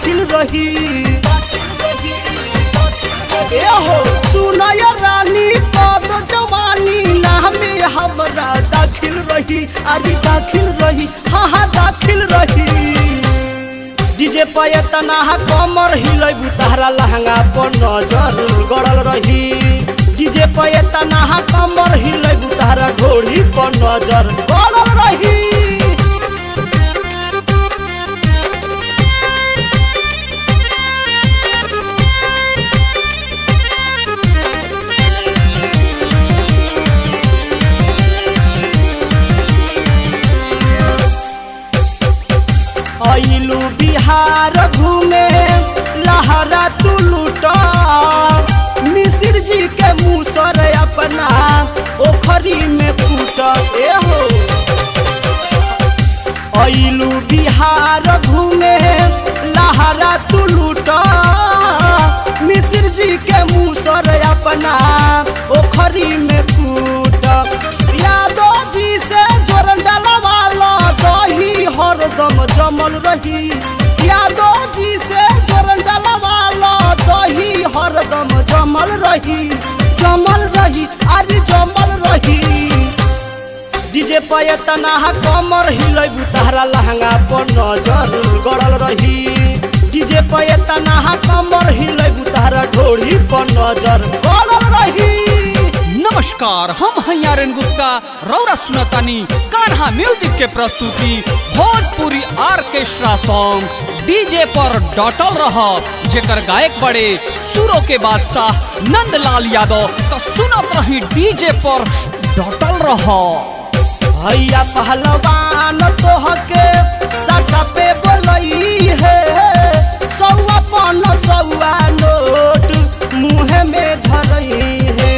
दाखिल रही ए हो सुनय रानी पद जवानी नामे हमरा दाखिल रही अरे दाखिल रही हाँ हाँ दाखिल रही डीजे पे तना कमर हिलैबू तहरा लहंगा पर नजर गड़ल रही डीजे पे तना कमर हिलैबू तहरा घोड़ी पर नजर गड़ल रही अइलू बिहार घूमे लहरा तू लूटा मिसिर जी के मुसर अपना ओखरी में फूट ए हो अइलू बिहार घूमे लहरा तू लूटा मिसिर जी के मुसर अपना ओखरी में फूट यादव जी से जोरन डलवाला दही हरदम जमल रही यादव जी से जोरन डलवाला दही हरदम जमल रही जमल रही अरे जमल रही डीजे पे तना कमर हिलैबू तहरा लहंगा पर नजर गड़ल रही डीजे पे तना कमर हिलैबू तहरा ढोड़ी पर नजर गड़ल रही नमस्कार हम हैं आर्यन गुप्ता रौरा सुनतानी कान्हा म्यूजिक के प्रस्तुति भोजपुरी ऑर्केस्ट्रा सॉन्ग डीजे पर डटल रह जेकर गायक बड़े सुरों के बादशाह नंदलाल यादव तो सुनत रही डीजे पर डटल रह भैया पहलवान तोहके साटा पे बोलई है सौआ पन सौआ नोट मुँह में धरई है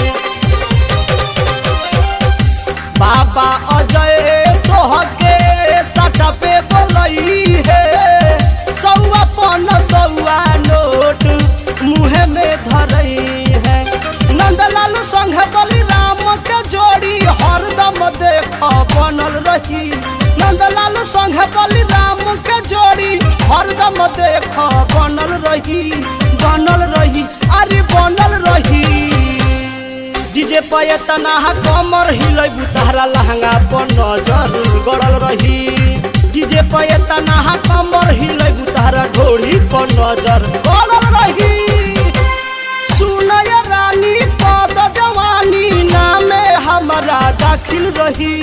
बाबा अजय तोहके साटा पे बोलई है सौआ पन सौआ नोट मुँह में धरई है नंदलाल संग बलिराम के जोड़ी हरदम देख बनल रही नंदलाल संग बलिराम के जोड़ी हरदम देख बनल रही बनल रही अरे बनल रही डीजे पे तना कमर हिलैबू तहरा लहंगा पर नजर गड़ल रही डीजे पे तना कमर हिलैबू तहरा ढोड़ी पर नजर गड़ल रही सुनय रानी पद जवानी नामे हमरा दाखिल रही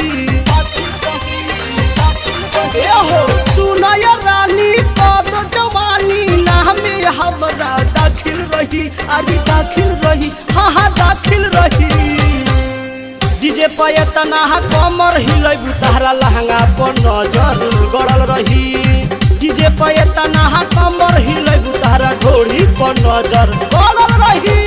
ए हो सुनय रानी पद जवानी नामे हमरा दाखिल रही अरे दाखिल रही हाँ हाँ दाखिल रही डीजे पे तना कमर हिलैबू तहरा लहंगा पर नजर गड़ल रही डीजे पे तना कमर हिलैबू तहरा ढोड़ी पर नजर गड़ल रही